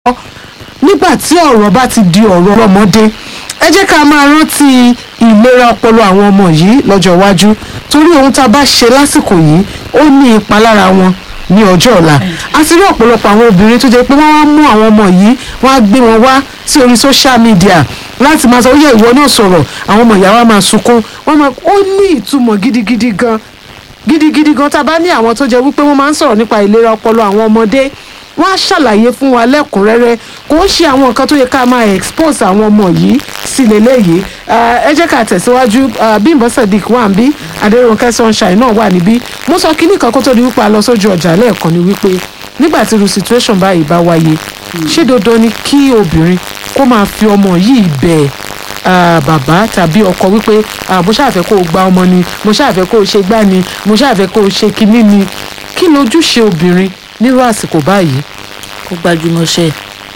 nígbà tí ọ̀rọ̀ bá ti di ọ̀rọ̀ ọlọ́mọdé ẹ jẹ́ ká máa rántí ìlera ọpọlọ àwọn ọmọ yìí lọ́jọ́ iwájú torí ohun tá a bá ṣe lásìkò yìí ó ní ipa lára wọn ní ọjọ́ ọ̀la a ti rí ọ̀pọ̀lọpọ̀ àwọn obìnrin tó jẹ́ pé wọ́n wá mú àwọn ọmọ yìí wọ́n á gbé wọn wá sí orí social media láti máa sọ ó yẹ ìwọ náà sọ̀rọ̀ àwọn ọmọ ìyá wa máa sunkún wọ́n máa ó ní ìtumọ̀ gidigidi gan gidigidi gan tá a bá ní àwọn tó jẹ́ wípé wọ́n máa ń sọ̀rọ̀ nípa ìlera ọpọlọ àwọn ọmọdé wọ́n á ṣàlàyé fún wa lẹ́kùnrẹ́rẹ́ kò ń ṣe àwọn nǹkan tó yẹ ká máa expose àwọn ọmọ yìí sí lélẹ́yìí ẹ jẹ́ ká tẹ̀síwájú Bímbọ́ Sadiq wà ń bí Adérónkẹ́ Sunshine náà wà níbí mo sọ kínní kan kó tó di wípé a lọ sójú ọjà lẹ́ẹ̀kan ni wípé nígbà tí irú situation báyìí bá wáyé ṣé dandan ni kí obìnrin kó máa fi ọmọ yìí bẹ̀ bàbá tàbí ọkọ wípé mo ṣàfẹ́ kó o gba ọmọ ni mo ṣàfẹ́ kó o ṣe gbá ni mo ṣàfẹ́ kó o ṣe kinní ni kí lójúṣe obìnrin nírú àsìkò báyìí. kó gbajúmọ̀ ṣe.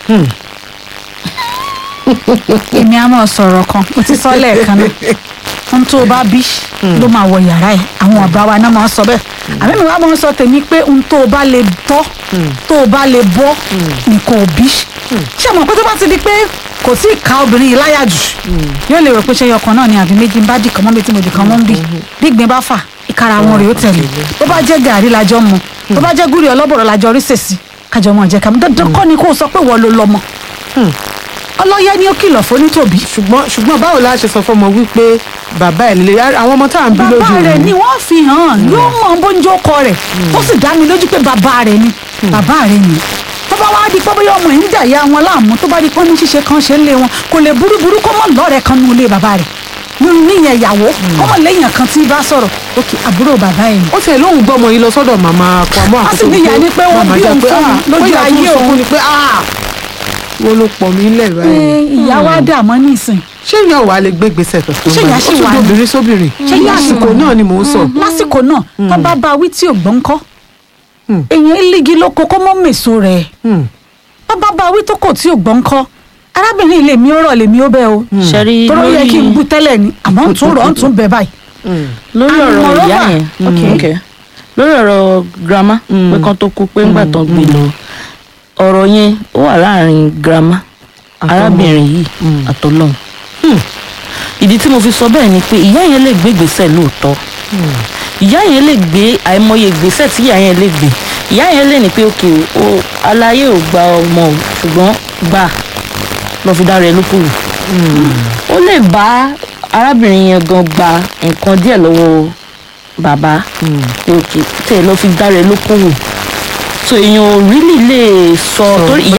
èmi á mọ̀ sọ̀rọ̀ kan mo ti sọ lẹ́ẹ̀kan náà ohun tó o bá bí ló máa wọ yàrá ẹ̀ àwọn ọ̀bá wa náà máa ń sọ bẹ́ẹ̀ àmì mi wá máa ń sọ tèmi pé ohun tó o bá lè tọ́ tó o bá lè bọ́ nǹkan òbí ṣé mo pé tó bá ti di pé kò tí ì ka obìnrin yìí láyà jù yóò lè rò pé ṣe ọkàn náà ni àbí méjì ń bá dì kan mọ́ mi tí mo dì kan mọ́ ń bì bí ìgbín bá fà ìkara wọn rèé ó tẹ̀lé bó bá jẹ́ gàrí lajọ́ mu tó bá jẹ́ gúrí ọlọ́bọ̀rọ̀ lajọ́ rí sèṣì kájọ mọ̀ jẹ́ kàmú dandan kọ́ ni kó o sọ pé wọ́n ló lọ́mọ ọlọ́yẹ ni ó kìlọ̀ fún nítòbí. ṣùgbọ́n ṣùgbọ́n báwo la ṣe sọ fọmọ wípé bàbá ẹ̀ lè àwọn ọmọ tá à ń bí lójú bàbá rẹ̀ ni wọ́n fi hàn yóò mọ bóńjó kọ rẹ̀ ó sì dá mi lójú pé bàbá rẹ̀ ni bàbá rẹ̀ ni tó bá wá di pé bóyá ọmọ yìí ń jà ya wọn láàmú tó bá di pé ní ṣíṣe kan ṣe ń lé wọn kò lè burúburú kó mọ̀ lọ́rẹ̀ẹ́ kan nínú ilé bàbá rẹ̀ níyẹn ìyàwó ọmọ lẹ́yìn kan tí bá sọ̀rọ̀ òkè àbúrò bàbá ẹ̀ ni. ó tiẹ̀ lóun gbọ́ ọmọ yìí lọ sọ́dọ̀ màmá pamọ́ a sì níyà ni pé wọ́n bí òun fún un lójú ayé òun ni pé wọ́n ló pọ̀ mí lẹ̀ báyìí. ìyá wa dààmú nísìn. ṣé ìyá wa lè gbé gbèsè kankan Ṣé ìyá ṣì wà ó ní? tún obìnrin sóbìnrin Ṣé ìyá ṣì lásìkò wà ní? náà ni mò ń sọ. lásìkò náà tó bá bá wí tí ò gbọ́n kọ́ Hmm. èèyàn lígi lóko kó mọ́ mèso rẹ̀ Hmm. bá bá bá wí tó kò tí ò gbọ́n kọ́ arábìnrin lèmi ó rọ̀ lèmi ó bẹ́ o ṣẹ́rí tọ́rọ yẹ kí n lórí bú tẹ́lẹ̀ ni àmọ́ ń tún rọ̀ ń tún bẹ̀ báyìí. Hmm. lórí And ọ̀rọ̀ ìyá moreover- yẹn Okay. ok lórí ọ̀rọ̀ girama Mm. pé kán tó kú pé ńgbà tán gbé lọ ọ̀rọ̀ yẹn ó wà láàrin girama Àtọmọ. arábìnrin yìí Mm. àtọlọ́hun ìdí tí mo fi sọ bẹ́ẹ̀ ni pé ìyá yẹn lè gbé ìgbésẹ̀ lóòótọ́ ìyá yẹn lè gbé àìmọye ìgbésẹ̀ tí ìyá yẹn lè gbé ìyá yẹn lè ní pé òkè o aláyé ò gba ọmọ o ṣùgbọ́n gbà lọ fi dára ẹ lókòwò ó lè bá arábìnrin yẹn gan gba nǹkan díẹ̀ lọ́wọ́ bàbá pé òkè tẹ̀ lọ fi dára ẹ lókòwò so èèyàn ò rílì lè sọ torí ìyá